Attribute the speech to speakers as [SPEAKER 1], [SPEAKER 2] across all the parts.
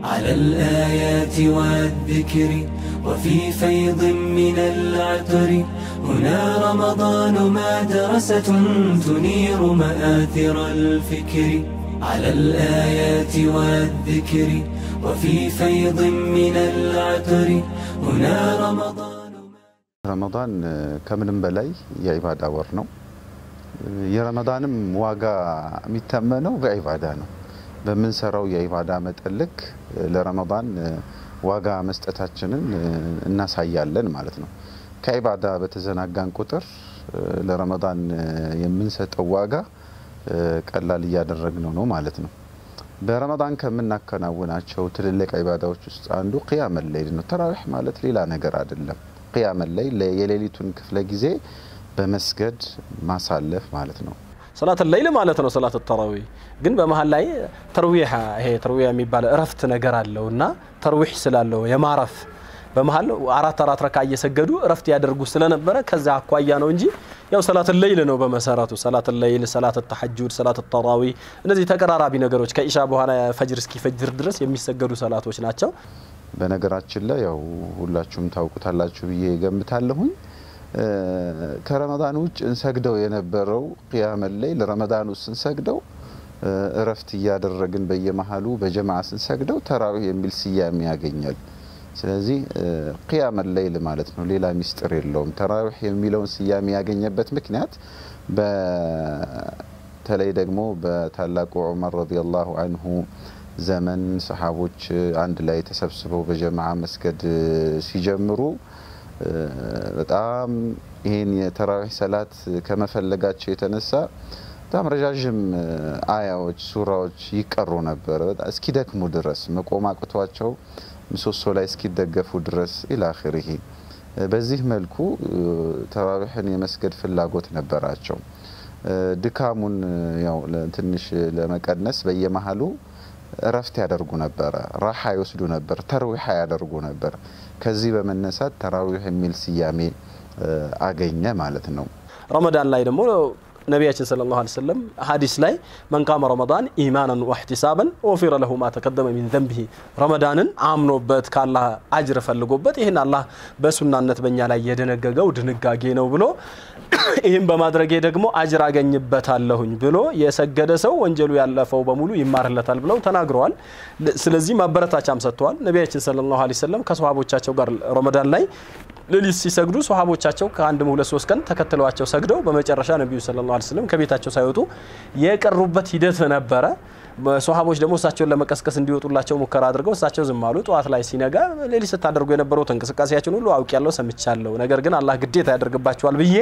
[SPEAKER 1] على الآيات والذكر وفي فيض من العطر هنا رمضان مدرسة تنير مآثر الفكر على الآيات والذكر وفي فيض من العطر هنا رمضان
[SPEAKER 2] ረመዳን ከምንም በላይ የዒባዳ ወር ነው። የረመዳንም ዋጋ የሚተመነው በዒባዳ ነው። በምንሰራው የዒባዳ መጠን ልክ ለረመዳን ዋጋ መስጠታችንን እናሳያለን ማለት ነው። ከዒባዳ በተዘናጋን ቁጥር ለረመዳን የምንሰጠው ዋጋ ቀላል እያደረግነው ነው ማለት ነው። በረመዳን ከምናከናውናቸው ትልልቅ ዒባዳዎች ውስጥ አንዱ ቅያመ ለይል ነው። ተራዊሕ ማለት ሌላ ነገር አይደለም። ቅያመ ለይል የሌሊቱን ክፍለ ጊዜ በመስገድ ማሳለፍ ማለት ነው።
[SPEAKER 3] ሰላት ለይል ማለት ነው። ሰላት ተራዊ ግን በመሀል ላይ ተርዊሕ ይሄ ተርዊሕ የሚባል እረፍት ነገር አለው እና ተርዊሕ ስላለው የማረፍ በመሀል አራት አራት ረካ እየሰገዱ እረፍት ያደርጉ ስለነበረ ከዛ አኳያ ነው እንጂ ያው ሰላት ለይል ነው በመሰረቱ። ሰላት ለይል፣ ሰላት ተሐጁድ፣ ሰላት ተራዊ እነዚህ ተቀራራቢ ነገሮች ከኢሻ በኋላ ፈጅር እስኪፈጅር ድረስ የሚሰገዱ ሰላቶች ናቸው።
[SPEAKER 2] በነገራችን ላይ ያው ሁላችሁም ታውቁታላችሁ ብዬ ገምታለሁኝ። ከረመዳን ውጭ እንሰግደው የነበረው ቅያመ ለይል ረመዳን ውስጥ ስንሰግደው እረፍት እያደረግን በየመሀሉ በጀማዓ ስንሰግደው ተራዊህ የሚል ስያሜ ያገኛል። ስለዚህ ቅያመ ለይል ማለት ነው፣ ሌላ ሚስጥር የለውም። ተራዊህ የሚለውን ስያሜ ያገኘበት ምክንያት በተለይ ደግሞ በታላቁ ዑመር ረዲየላሁ አንሁ ዘመን ሰሓቦች አንድ ላይ ተሰብስበው በጀማዓ መስገድ ሲጀምሩ በጣም ይህን የተራዊህ ሰላት ከመፈለጋቸው የተነሳ በጣም ረዣዥም አያዎች፣ ሱራዎች ይቀሩ ነበር እስኪደክሙ ድረስ መቆም አቅቷቸው ምሰሶ ላይ እስኪደገፉ ድረስ ኢላኺሪሂ። በዚህ መልኩ ተራዊሕን የመስገድ ፍላጎት ነበራቸው። ድካሙን ያው ትንሽ ለመቀነስ በየመሀሉ እረፍት ያደርጉ ነበረ፣ ራሓ ይወስዱ ነበር፣ ተርዊሓ ያደርጉ ነበር። ከዚህ በመነሳት ተራዊሕ የሚል ስያሜ አገኘ ማለት ነው።
[SPEAKER 3] ረመዳን ላይ ደግሞ ነቢያችን ሰለላሁ ዐለይሂ ወሰለም ሀዲስ ላይ መን ቃመ ረመዳን ኢማናን ወሕቲሳበን ወፊረ ለሁ ማ ተቀደመ ሚን ዘንቢሂ ረመዳንን አምኖበት ከአላህ አጅር ፈልጎበት ይህን አላህ በሱናነት በእኛ ላይ የደነገገው ድንጋጌ ነው ብሎ ይህም በማድረጌ ደግሞ አጅር አገኝበታለሁኝ ብሎ የሰገደ ሰው ወንጀሉ ያለፈው በሙሉ ይማርለታል ብለው ተናግረዋል። ስለዚህ ማበረታቻም ሰጥተዋል። ነቢያችን ሰለላሁ ዐለይሂ ወሰለም ከሰሃቦቻቸው ጋር ረመዳን ላይ ሌሊት ሲሰግዱ ሰሃቦቻቸው ከአንድም ሁለት ሶስት ቀን ተከትለዋቸው ሰግደው በመጨረሻ ነቢዩ ሰለላሁ ዐለይሂ ወሰለም ከቤታቸው ሳይወጡ የቀሩበት ሂደት ነበረ። ሰሃቦች ደግሞ እሳቸውን ለመቀስቀስ እንዲወጡላቸው ሙከራ አድርገው እሳቸው ዝም አሉ። ጠዋት ላይ ሲነጋ ሌሊት ስታደርጉ የነበሩት እንቅስቃሴያችን ሁሉ አውቅ ያለው ሰምቻለሁ፣ ነገር ግን አላህ ግዴታ ያደርግባቸዋል ብዬ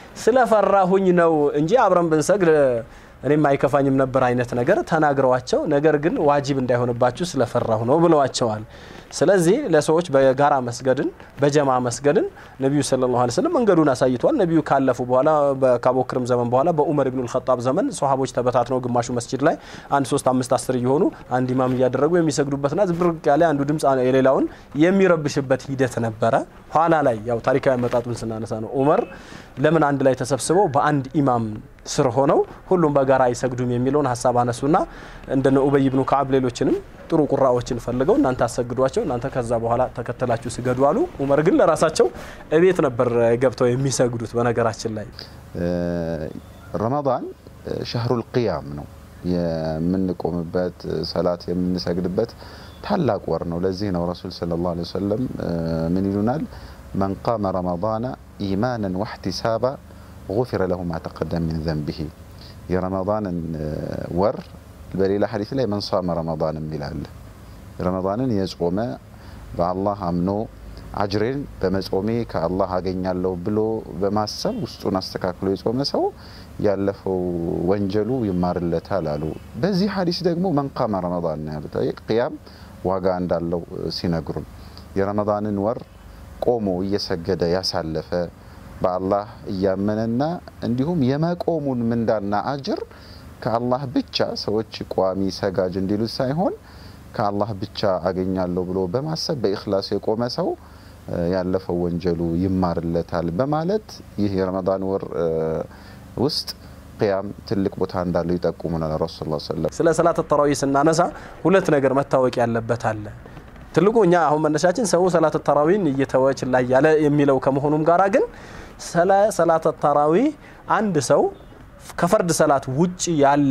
[SPEAKER 3] ስለፈራሁኝ ነው እንጂ አብረን ብንሰግድ እኔም አይከፋኝም ነበር አይነት ነገር ተናግረዋቸው፣ ነገር ግን ዋጅብ እንዳይሆንባችሁ ስለፈራሁ ነው ብለዋቸዋል። ስለዚህ ለሰዎች በጋራ መስገድን በጀማ መስገድን ነቢዩ ሰለላሁ ዐለይሂ ወሰለም መንገዱን አሳይቷል። ነቢዩ ካለፉ በኋላ ከአቡበክርም ዘመን በኋላ በኡመር ኢብኑል ኸጣብ ዘመን ሰሃቦች ተበታትነው ግማሹ መስጂድ ላይ አንድ ሶስት አምስት አስር እየሆኑ አንድ ኢማም እያደረጉ የሚሰግዱበትና ዝብርቅ ያለ አንዱ ድምፅ የሌላውን የሚረብሽበት ሂደት ነበረ። ኋላ ላይ ያው ታሪካዊ አመጣጡን ስናነሳ ነው ኡመር ለምን አንድ ላይ ተሰብስበው በአንድ ኢማም ስር ሆነው ሁሉም በጋራ አይሰግዱም የሚለውን ሀሳብ አነሱና እንደነ ኡበይ ብኑ ከዓብ ሌሎችንም ጥሩ ቁራዎችን ፈልገው እናንተ አሰግዷቸው እናንተ ከዛ በኋላ ተከተላችሁ ስገዱ አሉ። ኡመር ግን ለራሳቸው እቤት ነበር ገብተው የሚሰግዱት። በነገራችን ላይ
[SPEAKER 2] ረመዳን ሸህሩል ቅያም ነው የምንቆምበት ሰላት የምንሰግድበት ታላቅ ወር ነው። ለዚህ ነው ረሱል ሰለላሁ ዐለይሂ ወሰለም ምን ይሉናል? መን ቃመ ረመዳነ ኢማናን ወሕቲሳባ ጉፊረ ለሁ ማ ተቀደም ሚን ዘንቢሂ የረመዳንን ወር በሌላ ሐዲስ ላይ መን ሷመ ረመዳን የሚላል ረመዳንን የጾመ በአላህ አምኖ አጅሬን በመጾሜ ከአላህ አገኛለሁ ብሎ በማሰብ ውስጡን አስተካክሎ የጾመ ሰው ያለፈው ወንጀሉ ይማርለታል አሉ። በዚህ ሐዲስ ደግሞ መን ቃመ ረመዳን ነው ያሉት። ቅያም ዋጋ እንዳለው ሲነግሩን የረመዳንን ወር ቆሞ እየሰገደ ያሳለፈ በአላህ እያመነና እንዲሁም የመቆሙን ምንዳና አጅር ከአላህ ብቻ ሰዎች ቋሚ ሰጋጅ እንዲሉት ሳይሆን ከአላህ ብቻ አገኛለሁ ብሎ በማሰብ በኢኽላስ የቆመ ሰው ያለፈው ወንጀሉ ይማርለታል በማለት ይህ የረመዳን ወር ውስጥ ቅያም ትልቅ ቦታ እንዳለው ይጠቁሙናል ረሱል ስ ሰለም
[SPEAKER 3] ስለ ሰላት ተራዊ ስናነሳ ሁለት ነገር መታወቅ ያለበት አለ። ትልቁ እኛ አሁን መነሻችን ሰው ሰላት ተራዊን እየተወች ላይ ያለ የሚለው ከመሆኑም ጋራ ግን ስለ ሰላት ተራዊ አንድ ሰው ከፈርድ ሰላት ውጭ ያለ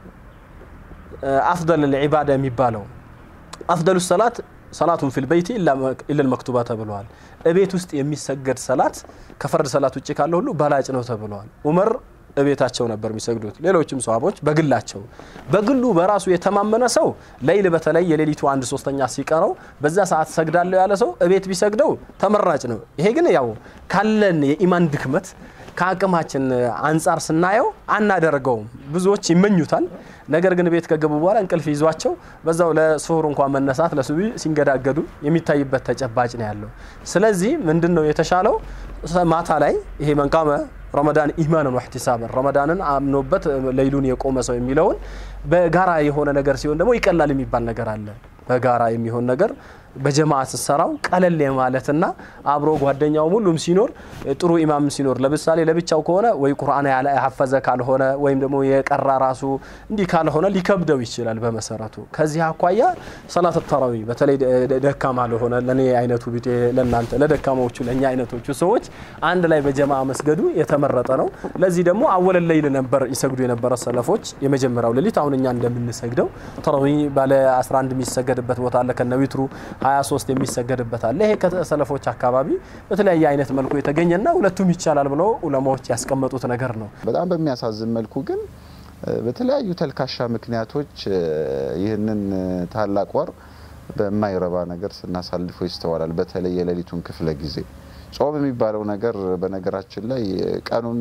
[SPEAKER 3] አፍደል ልዒባዳ የሚባለው አፍደሉ ሰላት ሰላቱን ፊል በይቲ ኢለል መክቱባ ተብለዋል። እቤት ውስጥ የሚሰገድ ሰላት ከፈርድ ሰላት ውጭ ካለ ሁሉ በላጭ ነው ተብለዋል። ዑመር እቤታቸው ነበር የሚሰግዱት። ሌሎችም ሰሃቦች በግላቸው። በግሉ በራሱ የተማመነ ሰው ለይል በተለይ የሌሊቱ አንድ ሶስተኛ ሲቀረው በዛ ሰዓት ሰግዳለሁ ያለ ሰው እቤት ቢሰግደው ተመራጭ ነው። ይሄ ግን ያው ካለን የኢማን ድክመት ከአቅማችን አንጻር ስናየው አናደርገውም። ብዙዎች ይመኙታል። ነገር ግን ቤት ከገቡ በኋላ እንቅልፍ ይዟቸው በዛው ለስሁር እንኳን መነሳት ለሱቢ ሲንገዳገዱ የሚታይበት ተጨባጭ ነው ያለው። ስለዚህ ምንድን ነው የተሻለው ማታ ላይ ይሄ መንቃመ ረመዳን ኢማንን ወህቲሳበን ረመዳንን አምኖበት ለይሉን የቆመ ሰው የሚለውን በጋራ የሆነ ነገር ሲሆን ደግሞ ይቀላል የሚባል ነገር አለ። በጋራ የሚሆን ነገር በጀማዓ ስትሰራው ቀለል የማለትና አብሮ ጓደኛውም ሁሉም ሲኖር ጥሩ ኢማም ሲኖር፣ ለምሳሌ ለብቻው ከሆነ ወይ ቁርአን ያለ ያሐፈዘ ካልሆነ ወይም ደግሞ የቀራ ራሱ እንዲህ ካልሆነ ሊከብደው ይችላል። በመሰረቱ ከዚህ አኳያ ሰላት ተራዊ በተለይ ደካማ ለሆነ ለኔ አይነቱ ቢጤ ለእናንተ ለደካማዎቹ ለእኛ አይነቶቹ ሰዎች አንድ ላይ በጀማዓ መስገዱ የተመረጠ ነው። ለዚህ ደግሞ አወለ ለይል ነበር ይሰግዱ የነበረ ሰለፎች የመጀመሪያው ሌሊት አሁን እኛ እንደምንሰግደው ተራዊ ባለ 11 የሚሰገድበት ቦታ አለ ከነዊትሩ 23 የሚሰገድበት አለ። ይሄ ከሰለፎች አካባቢ በተለያየ አይነት መልኩ የተገኘና ሁለቱም ይቻላል ብለው ዑለማዎች ያስቀመጡት ነገር ነው።
[SPEAKER 2] በጣም በሚያሳዝን መልኩ ግን በተለያዩ ተልካሻ ምክንያቶች ይህንን ታላቅ ወር በማይረባ ነገር ስናሳልፎ ይስተዋላል። በተለይ የሌሊቱን ክፍለ ጊዜ ጾም የሚባለው ነገር በነገራችን ላይ ቀኑን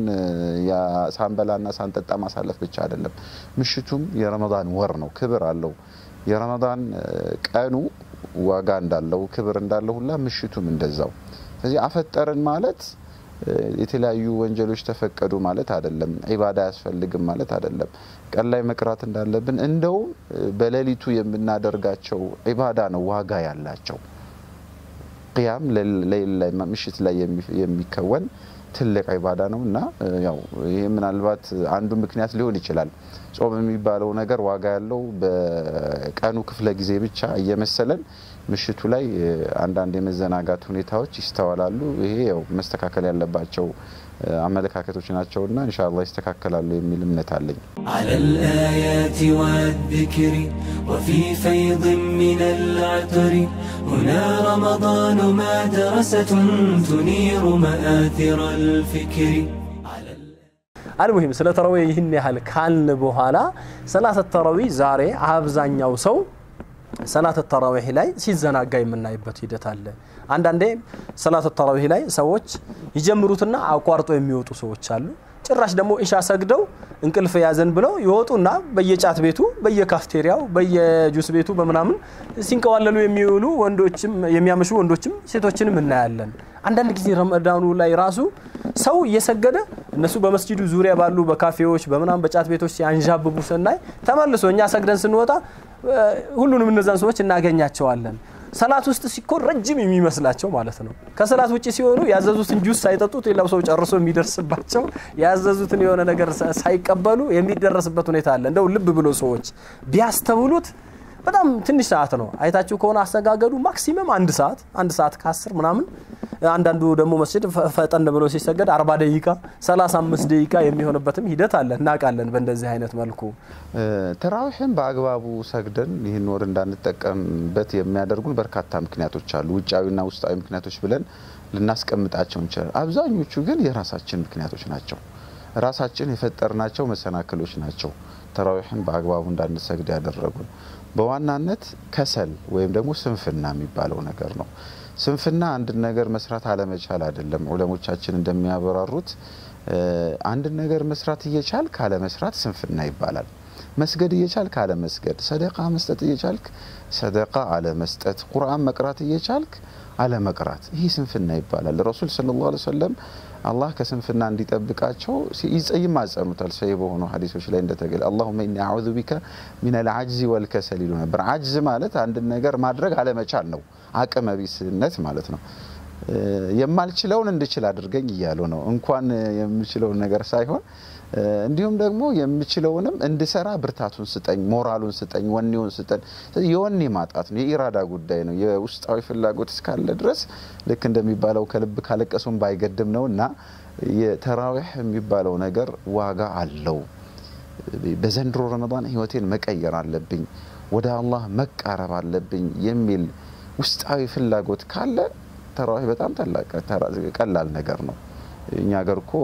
[SPEAKER 2] ሳንበላና ሳንጠጣ ማሳለፍ ብቻ አይደለም። ምሽቱም የረመዳን ወር ነው፣ ክብር አለው። የረመዳን ቀኑ ዋጋ እንዳለው ክብር እንዳለው ሁላ ምሽቱም እንደዛው። ስለዚህ አፈጠርን ማለት የተለያዩ ወንጀሎች ተፈቀዱ ማለት አይደለም። ዒባዳ አያስፈልግም ማለት አይደለም። ቀን ላይ መቅራት እንዳለብን እንደውም በሌሊቱ የምናደርጋቸው ዒባዳ ነው ዋጋ ያላቸው። ቅያም ምሽት ላይ የሚከወን ትልቅ ዒባዳ ነው እና ያው ይህ ምናልባት አንዱ ምክንያት ሊሆን ይችላል። ጾም የሚባለው ነገር ዋጋ ያለው በቀኑ ክፍለ ጊዜ ብቻ እየመሰለን ምሽቱ ላይ አንዳንድ የመዘናጋት ሁኔታዎች ይስተዋላሉ። ይሄ ያው መስተካከል ያለባቸው አመለካከቶች ናቸውና ኢንሻአላህ ይስተካከላሉ የሚል እምነት አለኝ።
[SPEAKER 1] على الآيات والذكر وفي فيض من العطر هنا رمضان مدرسة تنير مآثر الفكر على
[SPEAKER 3] አልሙሂም ስለ ተራዊ ይህን ያህል ካልን በኋላ ሰላት ተራዊ ዛሬ አብዛኛው ሰው ሰላት ተራዊህ ላይ ሲዘናጋ የምናይበት ሂደት አለ። አንዳንዴ ሰላት ተራዊህ ላይ ሰዎች ይጀምሩትና አቋርጦ የሚወጡ ሰዎች አሉ። ጭራሽ ደግሞ ኢሻ ሰግደው እንቅልፍ ያዘን ብለው ይወጡና በየጫት ቤቱ፣ በየካፍቴሪያው፣ በየጁስ ቤቱ በምናምን ሲንቀዋለሉ የሚውሉ ወንዶችም የሚያመሹ ወንዶችም ሴቶችንም እናያለን። አንዳንድ ጊዜ ረመዳኑ ላይ ራሱ ሰው እየሰገደ እነሱ በመስጂዱ ዙሪያ ባሉ በካፌዎች በምናምን በጫት ቤቶች ሲያንዣብቡ ስናይ ተመልሶ እኛ ሰግደን ስንወጣ ሁሉንም እነዛን ሰዎች እናገኛቸዋለን። ሰላት ውስጥ ሲኮን ረጅም የሚመስላቸው ማለት ነው። ከሰላት ውጭ ሲሆኑ ያዘዙትን ጁስ ሳይጠጡት ሌላው ሰው ጨርሶ የሚደርስባቸው ያዘዙትን የሆነ ነገር ሳይቀበሉ የሚደረስበት ሁኔታ አለ። እንደው ልብ ብሎ ሰዎች ቢያስተውሉት በጣም ትንሽ ሰዓት ነው። አይታችሁ ከሆነ አሰጋገዱ ማክሲመም አንድ ሰዓት አንድ ሰዓት ከአስር ምናምን አንዳንዱ ደግሞ መስጅድ ፈጠን ብሎ ሲሰገድ 40 ደቂቃ 35 ደቂቃ የሚሆንበትም ሂደት አለ። እናውቃለን። በእንደዚህ አይነት መልኩ
[SPEAKER 2] ተራዊሕን በአግባቡ ሰግደን ይህን ወር እንዳንጠቀምበት የሚያደርጉን በርካታ ምክንያቶች አሉ። ውጫዊና ውስጣዊ ምክንያቶች ብለን ልናስቀምጣቸው እንችላል። አብዛኞቹ ግን የራሳችን ምክንያቶች ናቸው። ራሳችን የፈጠርናቸው መሰናክሎች ናቸው። ተራዊሕን በአግባቡ እንዳንሰግድ ያደረጉን በዋናነት ከሰል ወይም ደግሞ ስንፍና የሚባለው ነገር ነው። ስንፍና አንድን ነገር መስራት አለመቻል አይደለም። ዑለሞቻችን እንደሚያበራሩት አንድን ነገር መስራት እየቻልክ አለመስራት ስንፍና ይባላል። መስገድ እየቻልክ አለመስገድ፣ ሰደቃ መስጠት እየቻልክ ሰደቃ አለመስጠት፣ ቁርአን መቅራት እየቻልክ አለመቅራት፣ ይህ ስንፍና ይባላል። ረሱል ሰለላሁ ዐለይሂ ወሰለም አላህ ከስንፍና እንዲጠብቃቸው ይማጸኑታል። ሰሂህ በሆኑ ሀዲሶች ላይ እንደተገለ አላሁመ ኢኒ አዑዙ ቢከ ሚነል ዐጅዚ ወልከሰል ይሉ ነበር። ዐጅዝ ማለት አንድን ነገር ማድረግ አለመቻል ነው፣ አቅመ ቢስነት ማለት ነው። የማልችለውን እንድችል አድርገኝ እያሉ ነው። እንኳን የምችለውን ነገር ሳይሆን እንዲሁም ደግሞ የምችለውንም እንድሰራ ብርታቱን ስጠኝ፣ ሞራሉን ስጠኝ፣ ወኔውን ስጠኝ። የወኔ ማጣት ነው፣ የኢራዳ ጉዳይ ነው። የውስጣዊ ፍላጎት እስካለ ድረስ ልክ እንደሚባለው ከልብ ካለቀሱም ባይገድም ነው እና የተራዊሕ የሚባለው ነገር ዋጋ አለው። በዘንድሮ ረመዳን ህይወቴን መቀየር አለብኝ፣ ወደ አላህ መቃረብ አለብኝ የሚል ውስጣዊ ፍላጎት ካለ ተራዊሕ በጣም ቀላል ነገር ነው። እኛ ሀገር እኮ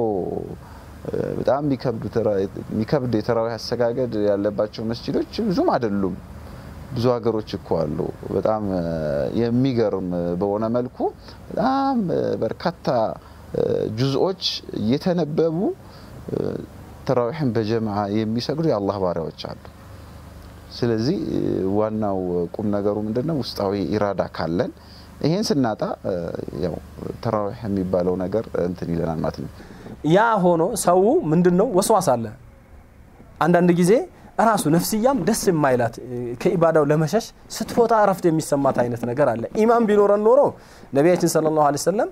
[SPEAKER 2] በጣም የሚከብድ የተራዊሕ አሰጋገድ ያለባቸው መስጂዶች ብዙም አይደሉም። ብዙ ሀገሮች እኮ አሉ። በጣም የሚገርም በሆነ መልኩ በጣም በርካታ ጁዝኦች እየተነበቡ ተራዊሕን በጀምዓ የሚሰግዱ የአላህ ባሪያዎች አሉ። ስለዚህ ዋናው ቁም ነገሩ ምንድነው? ውስጣዊ ኢራዳ ካለን ይሄን ስናጣ ያው ተራዊሕ የሚባለው ነገር እንትን ይለናል ማለት ነው።
[SPEAKER 3] ያ ሆኖ ሰው ምንድን ነው ወስዋስ አለ። አንዳንድ ጊዜ ራሱ ነፍስያም ደስ የማይላት ከኢባዳው ለመሸሽ ስትፎታ እረፍት የሚሰማት አይነት ነገር አለ። ኢማን ቢኖረን ኖሮ ነቢያችን ሰለላሁ ዐለይሂ ወሰለም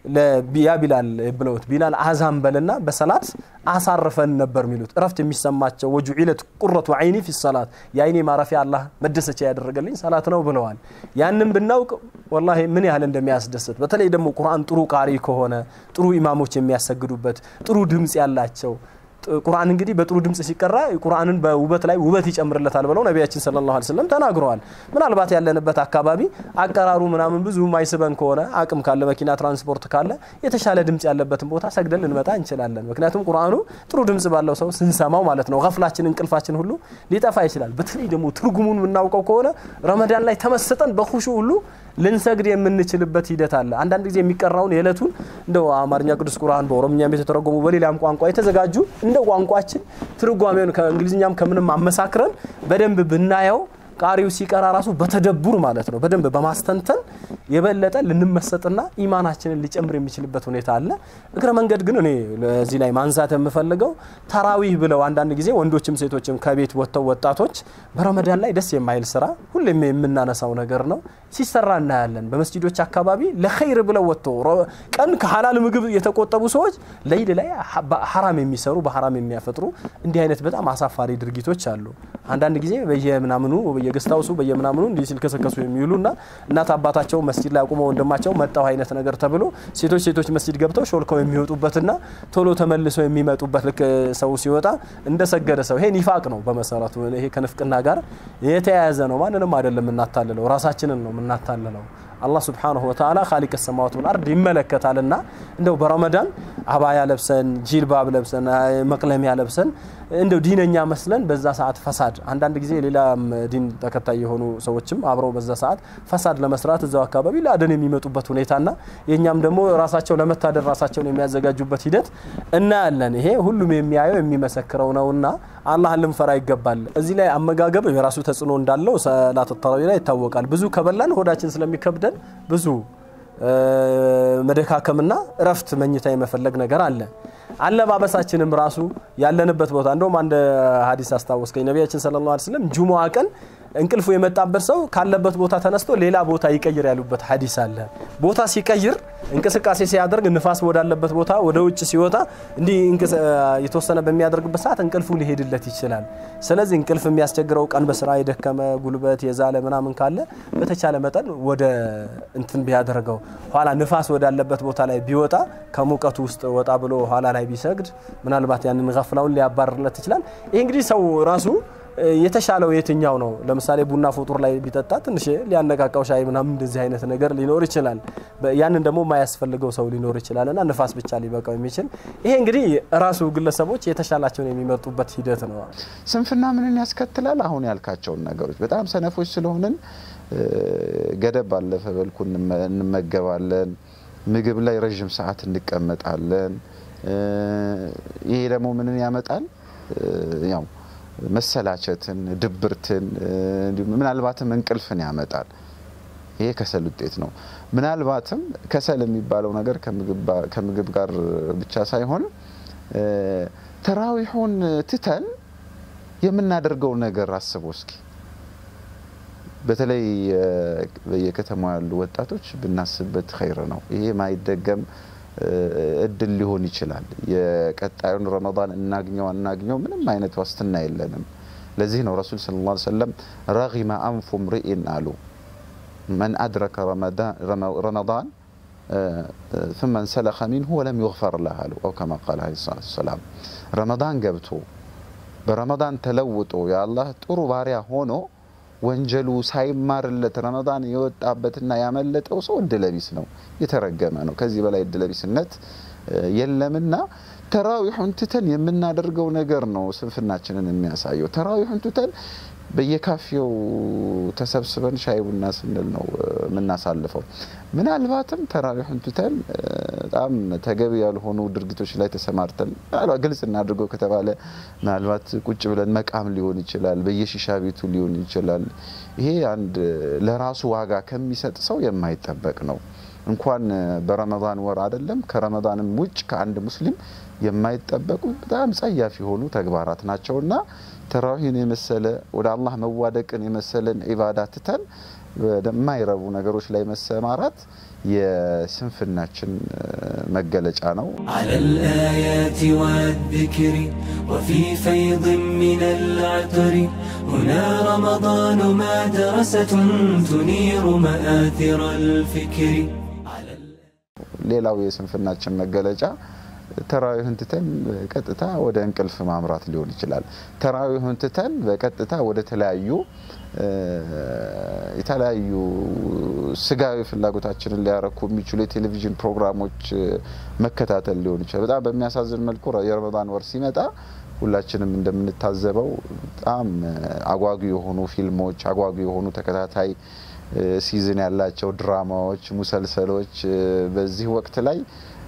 [SPEAKER 3] ያ ቢላል ብለውት ቢላል አዛን በልና በሰላት አሳርፈን ነበር የሚሉት እረፍት የሚሰማቸው ወጁዒለት ቁረቱ አይኒ ፊ ሰላት የአይኔ ማረፊያ አላህ መደሰቻ ያደረገልኝ ሰላት ነው ብለዋል። ያንን ብናውቅ ወላሂ ምን ያህል እንደሚያስደስት በተለይ ደግሞ ቁርአን ጥሩ ቃሪ ከሆነ ጥሩ ኢማሞች የሚያሰግዱበት ጥሩ ድምፅ ያላቸው ቁርአን እንግዲህ በጥሩ ድምጽ ሲቀራ ቁርአንን በውበት ላይ ውበት ይጨምርለታል ብለው ነቢያችን ሰለላሁ ዐለይሂ ወሰለም ተናግረዋል። ምናልባት ያለንበት አካባቢ አቀራሩ ምናምን ብዙ ማይስበን ከሆነ አቅም ካለ መኪና ትራንስፖርት ካለ የተሻለ ድምጽ ያለበትን ቦታ ሰግደን ልንመጣ እንችላለን። ምክንያቱም ቁርአኑ ጥሩ ድምጽ ባለው ሰው ስንሰማው ማለት ነው ገፍላችን እንቅልፋችን ሁሉ ሊጠፋ ይችላል። በተለይ ደግሞ ትርጉሙን የምናውቀው ከሆነ ረመዳን ላይ ተመስጠን በኹሹ ሁሉ ልንሰግድ የምንችልበት ሂደት አለ። አንዳንድ ጊዜ የሚቀራውን የዕለቱን እንደው አማርኛ ቅዱስ ቁርአን በኦሮምኛም የተተረጎሙ በሌላም ቋንቋ የተዘጋጁ እንደ ቋንቋችን ትርጓሜውን ከእንግሊዝኛም ከምንም አመሳክረን በደንብ ብናየው ቃሪው ሲቀራ ራሱ በተደቡር ማለት ነው በደንብ በማስተንተን የበለጠ ልንመሰጥና ኢማናችንን ሊጨምር የሚችልበት ሁኔታ አለ። እግረ መንገድ ግን እኔ ለዚህ ላይ ማንሳት የምፈልገው ተራዊህ ብለው አንዳንድ ጊዜ ወንዶችም ሴቶችም ከቤት ወጥተው ወጣቶች በረመዳን ላይ ደስ የማይል ስራ ሁሌም የምናነሳው ነገር ነው ሲሰራ እናያለን። በመስጂዶች አካባቢ ለኸይር ብለው ወጥተው ቀን ከሀላል ምግብ የተቆጠቡ ሰዎች ለይል ላይ ሀራም የሚሰሩ በሀራም የሚያፈጥሩ እንዲህ አይነት በጣም አሳፋሪ ድርጊቶች አሉ። አንዳንድ ጊዜ በየምናምኑ በየገስታውሱ በየምናምኑ እንዲህ ሲልከሰከሱ የሚውሉና እናት አባታቸው መስጂድ ላይ አቁመው ወንድማቸው መጣው አይነት ነገር ተብሎ ሴቶች ሴቶች መስጂድ ገብተው ሾልከው የሚወጡበትና ቶሎ ተመልሰው የሚመጡበት ልክ ሰው ሲወጣ እንደሰገደ ሰው ይሄ ኒፋቅ ነው። በመሰረቱ ይሄ ከንፍቅና ጋር የተያያዘ ነው። ማንንም አይደለም የምናታልለው፣ ራሳችንን ነው የምናታልለው። አላህ ስብሓነሁ ወተዓላ ኻሊቅ ሰማዋት ወልአርድ ይመለከታልና እንደው በረመዳን አባያ ለብሰን ጂልባብ ለብሰን መቅለሚያ ለብሰን እንደው ዲነኛ መስለን በዛ ሰዓት ፈሳድ አንዳንድ ጊዜ ሌላም ዲን ተከታይ የሆኑ ሰዎችም አብረው በዛ ሰዓት ፈሳድ ለመስራት እዛው አካባቢ ለአደን የሚመጡበት ሁኔታና የእኛም ደግሞ ራሳቸው ለመታደር ራሳቸውን የሚያዘጋጁበት ሂደት እናያለን። ይሄ ሁሉም የሚያየው የሚመሰክረው ነውና አላህን ልንፈራ ይገባል። እዚህ ላይ አመጋገብ የራሱ ተጽዕኖ እንዳለው ሰላት ተራዊ ላይ ይታወቃል። ብዙ ከበላን ሆዳችን ስለሚከብደን ብዙ መደካከምና እረፍት መኝታ የመፈለግ ነገር አለ። አለባበሳችንም ራሱ ያለንበት ቦታ እንደውም አንድ ሀዲስ አስታወስከኝ። ነቢያችን ሰለላሁ ዐለይሂ ወሰለም ጁሙዓ ቀን እንቅልፉ የመጣበት ሰው ካለበት ቦታ ተነስቶ ሌላ ቦታ ይቀይር ያሉበት ሀዲስ አለ። ቦታ ሲቀይር እንቅስቃሴ ሲያደርግ ንፋስ ወዳለበት ቦታ ወደ ውጭ ሲወጣ እንዲህ የተወሰነ በሚያደርግበት ሰዓት እንቅልፉ ሊሄድለት ይችላል። ስለዚህ እንቅልፍ የሚያስቸግረው ቀን በስራ የደከመ ጉልበት የዛለ ምናምን ካለ በተቻለ መጠን ወደ እንትን ቢያደርገው ኋላ ንፋስ ወዳለበት ቦታ ላይ ቢወጣ ከሙቀቱ ውስጥ ወጣ ብሎ ኋላ ላይ ቢሰግድ ምናልባት ያንን ገፍላውን ሊያባርርለት ይችላል። ይህ እንግዲህ ሰው ራሱ የተሻለው የትኛው ነው? ለምሳሌ ቡና ፉጡር ላይ ቢጠጣ ትንሽ ሊያነቃቃው ሻይ ምናምን እንደዚህ አይነት ነገር ሊኖር ይችላል። ያንን ደግሞ የማያስፈልገው ሰው ሊኖር ይችላል እና ንፋስ ብቻ ሊበቃው የሚችል ይሄ እንግዲህ ራሱ ግለሰቦች የተሻላቸውን የሚመርጡበት ሂደት ነው።
[SPEAKER 2] ስንፍና ምንን ያስከትላል? አሁን ያልካቸውን ነገሮች በጣም ሰነፎች ስለሆንን ገደብ ባለፈ መልኩ እንመገባለን። ምግብ ላይ ረዥም ሰዓት እንቀመጣለን። ይሄ ደግሞ ምንን ያመጣል? ያው መሰላቸትን፣ ድብርትን እንዲሁም ምናልባትም እንቅልፍን ያመጣል። ይሄ ከሰል ውጤት ነው። ምናልባትም ከሰል የሚባለው ነገር ከምግብ ጋር ብቻ ሳይሆን ተራዊሑን ትተን የምናደርገው ነገር አስቦ እስኪ በተለይ በየከተማው ያሉ ወጣቶች ብናስብበት ኸይር ነው። ይሄ ማይደገም እድል ሊሆን ይችላል። የቀጣዩን ረመዳን እናግኘው አናግኘው ምንም አይነት ዋስትና የለንም። ለዚህ ነው ረሱል ሰለላሁ ዐለይሂ ወሰለም ረጊመ አንፉ ምርኢን አሉ መን አድረከ ረመዳን ثم انسلخ منه ولم يغفر له አሉ አው ከማ ቃል ዐለይሂ ሰላቱ ወሰላም ረመዳን ገብቶ በረመዳን ተለውጦ የአላህ ጥሩ ባሪያ ሆኖ ወንጀሉ ሳይማርለት ረመዳን የወጣበትና ያመለጠው ሰው እድለቢስ ነው፣ የተረገመ ነው። ከዚህ በላይ እድለቢስነት የለምና ተራዊሑን ትተን የምናደርገው ነገር ነው ስንፍናችንን የሚያሳየው። ተራዊሑን ትተን በየካፌው ተሰብስበን ሻይ ቡና ስንል ነው የምናሳልፈው። ምናልባትም ተራዊሑን ትተን በጣም ተገቢ ያልሆኑ ድርጊቶች ላይ ተሰማርተን ግልጽ እናድርገው ከተባለ ምናልባት ቁጭ ብለን መቃም ሊሆን ይችላል፣ በየሺሻ ቤቱ ሊሆን ይችላል። ይሄ አንድ ለራሱ ዋጋ ከሚሰጥ ሰው የማይጠበቅ ነው። እንኳን በረመዳን ወር አይደለም ከረመዳንም ውጭ ከአንድ ሙስሊም የማይጠበቁ በጣም ጸያፍ የሆኑ ተግባራት ናቸውና ተራዊህን የመሰለ ወደ አላህ መዋደቅን የመሰለን ዒባዳ ትተን ወደማይረቡ ነገሮች ላይ መሰማራት የስንፍናችን መገለጫ ነው።
[SPEAKER 1] على الآيات والذكر وفي فيض من العطر هنا رمضان مدرسة تنير مآثر الفكر على
[SPEAKER 2] ሌላው የስንፍናችን መገለጫ ተራዊህን ትተን በቀጥታ ወደ እንቅልፍ ማምራት ሊሆን ይችላል። ተራዊህን ትተን በቀጥታ ወደ ተለያዩ የተለያዩ ስጋዊ ፍላጎታችንን ሊያረኩ የሚችሉ የቴሌቪዥን ፕሮግራሞች መከታተል ሊሆን ይችላል። በጣም በሚያሳዝን መልኩ የረመዳን ወር ሲመጣ ሁላችንም እንደምንታዘበው በጣም አጓጊ የሆኑ ፊልሞች፣ አጓጊ የሆኑ ተከታታይ ሲዝን ያላቸው ድራማዎች፣ ሙሰልሰሎች በዚህ ወቅት ላይ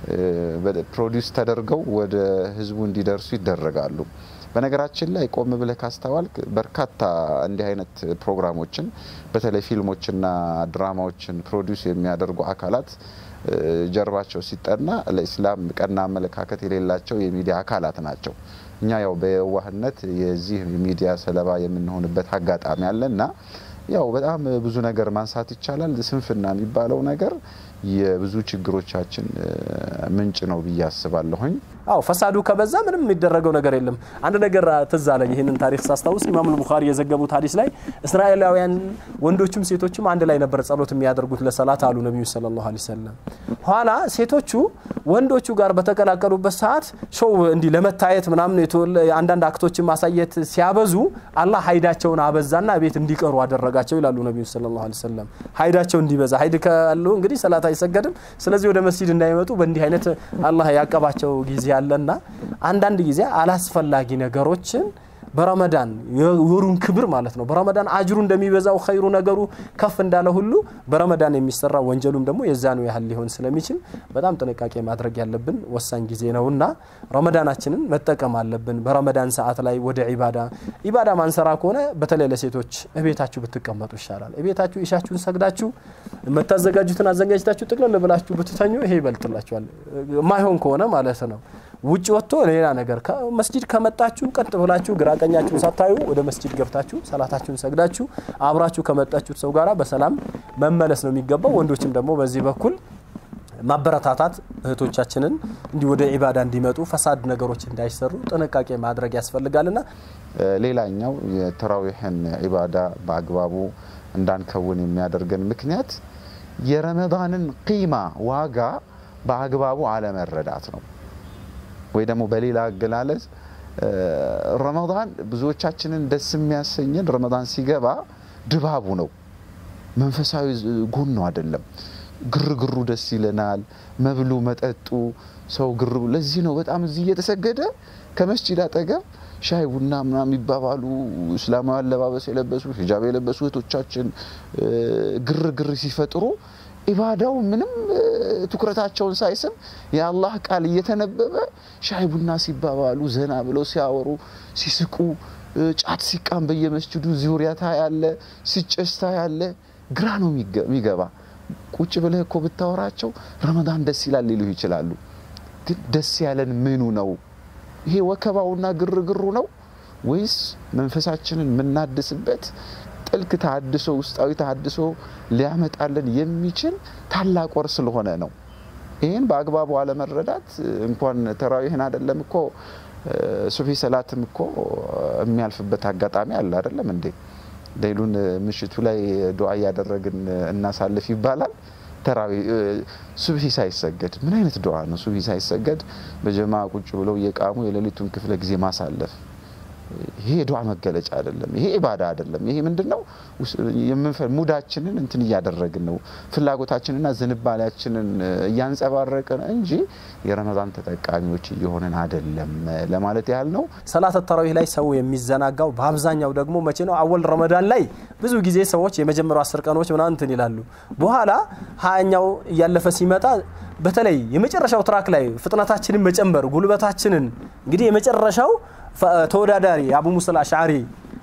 [SPEAKER 2] ፕሮዲውስ ተደርገው ወደ ህዝቡ እንዲደርሱ ይደረጋሉ። በነገራችን ላይ ቆም ብለህ ካስተዋልክ በርካታ እንዲህ አይነት ፕሮግራሞችን በተለይ ፊልሞችና ድራማዎችን ፕሮዲውስ የሚያደርጉ አካላት ጀርባቸው ሲጠና ለኢስላም ቀና አመለካከት የሌላቸው የሚዲያ አካላት ናቸው። እኛ ያው በየዋህነት የዚህ ሚዲያ ሰለባ የምንሆንበት አጋጣሚ አለና ያው በጣም ብዙ ነገር ማንሳት ይቻላል። ስንፍና የሚባለው ነገር የብዙ ችግሮቻችን ምንጭ ነው ብዬ አስባለሁኝ።
[SPEAKER 3] አው ፈሳዱ ከበዛ ምንም የሚደረገው ነገር የለም። አንድ ነገር ትዝ አለኝ። ይህንን ታሪክ ሳስታውስ ኢማም ቡኻሪ የዘገቡት ሀዲስ ላይ እስራኤላውያን ወንዶችም ሴቶችም አንድ ላይ ነበር ጸሎት የሚያደርጉት ለሰላት አሉ ነቢዩ ሰለላሁ ዐለይሂ ወሰለም። ኋላ ሴቶቹ ወንዶቹ ጋር በተቀላቀሉበት ሰዓት ሾው እንዲህ ለመታየት ምናምን አንዳንድ አክቶችን ማሳየት ሲያበዙ አላህ ሀይዳቸውን አበዛና ቤት እንዲቀሩ አደረጋቸው ይላሉ ነቢዩ ሰለላሁ ዐለይሂ ወሰለም። ሀይዳቸው እንዲበዛ ሀይድ ካሉ እንግዲህ ሰላት አይሰገድም። ስለዚህ ወደ መስጂድ እንዳይመጡ በእንዲህ አይነት አላህ ያቀባቸው ጊዜ አለና አንዳንድ ጊዜ አላስፈላጊ ነገሮችን በረመዳን የወሩን ክብር ማለት ነው። በረመዳን አጅሩ እንደሚበዛው ኸይሩ ነገሩ ከፍ እንዳለ ሁሉ በረመዳን የሚሰራ ወንጀሉም ደግሞ የዛኑ ያህል ሊሆን ስለሚችል በጣም ጥንቃቄ ማድረግ ያለብን ወሳኝ ጊዜ ነውና ረመዳናችንን መጠቀም አለብን። በረመዳን ሰዓት ላይ ወደ ኢባዳ ኢባዳ ማንሰራ ከሆነ በተለይ ለሴቶች እቤታችሁ ብትቀመጡ ይሻላል። እቤታችሁ ኢሻችሁን ሰግዳችሁ የምታዘጋጁትን አዘጋጅታችሁ ጥቅልል ብላችሁ ብትተኙ ይሄ ይበልጥላችኋል። የማይሆን ከሆነ ማለት ነው። ውጭ ወጥቶ ሌላ ነገር መስጂድ ከመጣችሁ ቀጥ ብላችሁ ግራ ቀኛችሁን ሳታዩ ወደ መስጂድ ገብታችሁ ሰላታችሁን ሰግዳችሁ አብራችሁ ከመጣችሁት ሰው ጋራ በሰላም መመለስ ነው የሚገባው። ወንዶችም ደግሞ በዚህ በኩል ማበረታታት እህቶቻችንን እንዲህ ወደ ኢባዳ እንዲመጡ ፈሳድ ነገሮች እንዳይሰሩ ጥንቃቄ ማድረግ ያስፈልጋልና
[SPEAKER 2] ሌላኛው የተራዊሕን ኢባዳ በአግባቡ እንዳንከውን የሚያደርገን ምክንያት የረመዳንን ቂማ ዋጋ በአግባቡ አለመረዳት ነው። ወይ ደግሞ በሌላ አገላለጽ ረመዳን ብዙዎቻችንን ደስ የሚያሰኘን ረመዳን ሲገባ ድባቡ ነው፣ መንፈሳዊ ጎኑ አይደለም። ግርግሩ ደስ ይለናል፣ መብሉ መጠጡ፣ ሰው ግር ለዚህ ነው በጣም እዚህ እየተሰገደ ከመስጂድ አጠገብ ሻይ ቡና ምናምን የሚባባሉ እስላማዊ አለባበስ የለበሱ ሂጃብ የለበሱ እህቶቻችን ግርግር ሲፈጥሩ ኢባዳው ምንም ትኩረታቸውን ሳይስብ የአላህ ቃል እየተነበበ ሻይ ቡና ሲባባሉ ዘና ብለው ሲያወሩ ሲስቁ ጫት ሲቃም በየመስጅዱ ዙሪያ ታያለ፣ ሲጨስ ታያለ። ግራ ነው የሚገባ። ቁጭ ብለህ እኮ ብታወራቸው ረመዳን ደስ ይላል ሊሉ ይችላሉ። ግን ደስ ያለን ምኑ ነው? ይሄ ወከባውና ግርግሩ ነው ወይስ መንፈሳችንን የምናድስበት ጥልቅ ተሃድሶ ውስጣዊ ተሃድሶ ሊያመጣልን የሚችል ታላቅ ወር ስለሆነ ነው። ይህን በአግባቡ አለመረዳት እንኳን ተራዊህን አይደለም እኮ ሱፊ ሰላትም እኮ የሚያልፍበት አጋጣሚ አለ አይደለም እንዴ? ሌሉን ምሽቱ ላይ ዱዓ እያደረግን እናሳልፍ ይባላል። ተራዊ ሱብሂ ሳይሰገድ ምን አይነት ዱዓ ነው? ሱብሂ ሳይሰገድ በጀማ ቁጭ ብለው እየቃሙ የሌሊቱን ክፍለ ጊዜ ማሳለፍ ይሄ የዱዓ መገለጫ አይደለም። ይሄ ኢባዳ አይደለም። ይሄ ምንድነው? ሙዳችንን እንትን እያደረግን ነው፣ ፍላጎታችንና ዝንባሌያችንን እያንጸባረቅን እንጂ የረመዳን ተጠቃሚዎች እየሆንን አይደለም ለማለት ያህል ነው።
[SPEAKER 3] ሰላት ተራዊህ ላይ ሰው የሚዘናጋው በአብዛኛው ደግሞ መቼ ነው? አወል ረመዳን ላይ ብዙ ጊዜ ሰዎች የመጀመሪያው አስር ቀኖች ምናምን እንትን ይላሉ። በኋላ ሀያኛው እያለፈ ሲመጣ በተለይ የመጨረሻው ትራክ ላይ ፍጥነታችንን መጨመር ጉልበታችንን እንግዲህ የመጨረሻው ተወዳዳሪ አቡ ሙሳ አልአሽዓሪ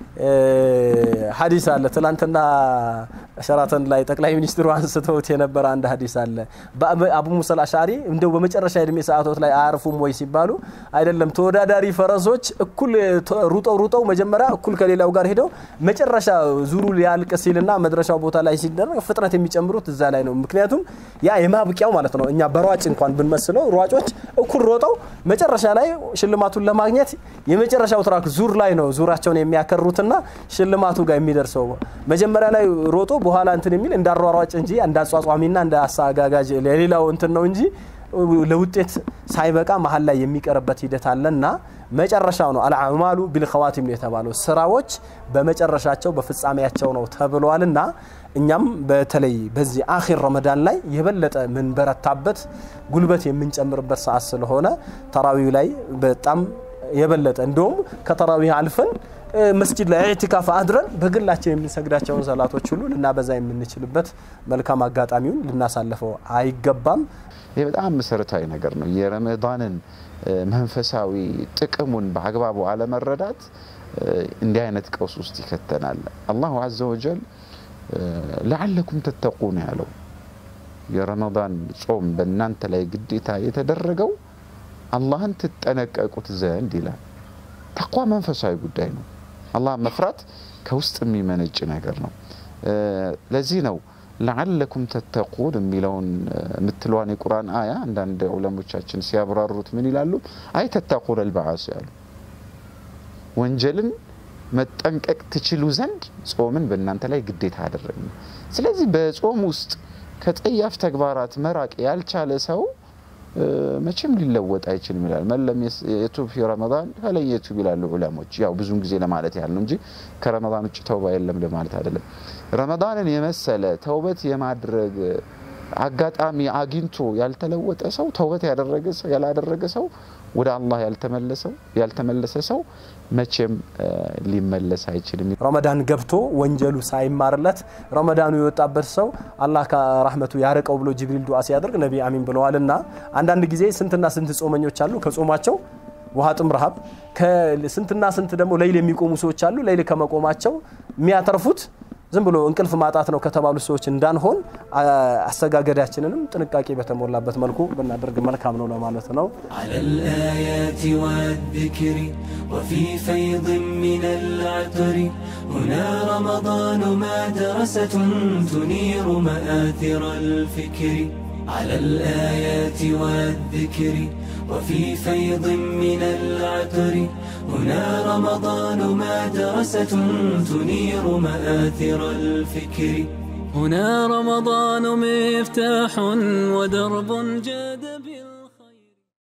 [SPEAKER 3] ሀዲስ አለ። ትላንትና ሸራተን ላይ ጠቅላይ ሚኒስትሩ አንስተውት የነበረ አንድ ሀዲስ አለ። አቡ ሙሳ አልአሽዓሪ እንደው በመጨረሻ የእድሜ ሰዓቶት ላይ አያርፉም ወይ ሲባሉ አይደለም፣ ተወዳዳሪ ፈረሶች እኩል ሩጠው ሩጠው መጀመሪያ እኩል ከሌላው ጋር ሄደው መጨረሻ ዙሩ ሊያልቅ ሲልና መድረሻው ቦታ ላይ ሲደረግ ፍጥነት የሚጨምሩት እዛ ላይ ነው። ምክንያቱም ያ የማብቂያው ማለት ነው። እኛ በሯጭ እንኳን ብንመስለው ሯጮች እኩል ሮጠው መጨረሻ ላይ ሽልማቱን ለማግኘት የመጨረሻው ትራክ ዙር ላይ ነው ዙራቸውን የሚያከሩትና ሽልማቱ ጋር የሚደርሰው መጀመሪያ ላይ ሮጦ በኋላ እንትን የሚል እንዳሯሯጭ እንጂ እንዳጿጿሚና እንደ አሳጋጋጅ ለሌላው እንትን ነው እንጂ ለውጤት ሳይበቃ መሀል ላይ የሚቀርበት ሂደት አለና መጨረሻው ነው። አልአማሉ ቢልኸዋቲም ነው የተባለው። ስራዎች በመጨረሻቸው በፍጻሜያቸው ነው ተብሏልና እኛም በተለይ በዚህ አኺር ረመዳን ላይ የበለጠ ምንበረታበት ጉልበት የምንጨምርበት ሰዓት ስለሆነ ተራዊው ላይ በጣም የበለጠ እንደውም ከተራዊህ አልፈን መስጂድ ላይ ኢዕቲካፍ አድረን በግላችን የምንሰግዳቸውን ሰላቶች ሁሉ ልናበዛ የምንችልበት መልካም አጋጣሚውን ልናሳልፈው አይገባም።
[SPEAKER 2] ይህ በጣም መሰረታዊ ነገር ነው። የረመዳንን መንፈሳዊ ጥቅሙን በአግባቡ አለመረዳት እንዲህ አይነት ቀውስ ውስጥ ይከተናል። አላሁ አዘ ወጀል ለዓለኩም ተተቁን ያለው የረመዳን ጾም በእናንተ ላይ ግዴታ የተደረገው አላህን ትጠነቀቁት ዘንድ ይላል። ተቋ መንፈሳዊ ጉዳይ ነው። አላህ መፍራት ከውስጥ የሚመነጭ ነገር ነው። ለዚህ ነው ለዓለኩም ተተቁን የሚለውን የምትለዋን የቁርአን አያ አንዳንድ ዑለሞቻችን ሲያብራሩት ምን ይላሉ? አይ ተተቁን አልበዓስ ያሉ ወንጀልን መጠንቀቅ ትችሉ ዘንድ ጾምን በእናንተ ላይ ግዴታ አደረግን። ስለዚህ በጾም ውስጥ ከጸያፍ ተግባራት መራቅ ያልቻለ ሰው መቼም ሊለወጥ አይችልም ይላል። መለም የቱብ ፊ ረመዳን ፈለን የቱብ ይላሉ ዑለሞች። ያው ብዙን ጊዜ ለማለት ያህል ነው እንጂ ከረመዳን ውጭ ተውባ የለም ለማለት አይደለም። ረመዳንን የመሰለ ተውበት የማድረግ አጋጣሚ አግኝቶ ያልተለወጠ ሰው ተውበት ያደረገ ሰው ያላደረገ ሰው ወደ አላህ ያልተመለሰው ያልተመለሰ ሰው መቼም ሊመለስ አይችልም።
[SPEAKER 3] ረመዳን ገብቶ ወንጀሉ ሳይማርለት ረመዳኑ የወጣበት ሰው አላህ ከራህመቱ ያርቀው ብሎ ጅብሪል ዱዓ ሲያደርግ ነቢ አሚን ብለዋልና አንዳንድ ጊዜ ስንትና ስንት ጾመኞች አሉ ከጾማቸው ውሃ ጥም ረሃብ፣ ስንትና ስንት ደግሞ ለይል የሚቆሙ ሰዎች አሉ ለይል ከመቆማቸው የሚያተርፉት ዝም ብሎ እንቅልፍ ማጣት ነው ከተባሉ ሰዎች እንዳንሆን አሰጋገዳችንንም ጥንቃቄ በተሞላበት መልኩ ብናደርግ መልካም ነው ለማለት ነው።
[SPEAKER 1] على الآيات والذكر وفي فيض من العطر هنا رمضان مدرسة تنير مآثر الفكر على الآيات والذكر وفي فيض من العطر هنا رمضان مدرسة تنير مآثر الفكر
[SPEAKER 4] هنا رمضان مفتاح ودرب جاد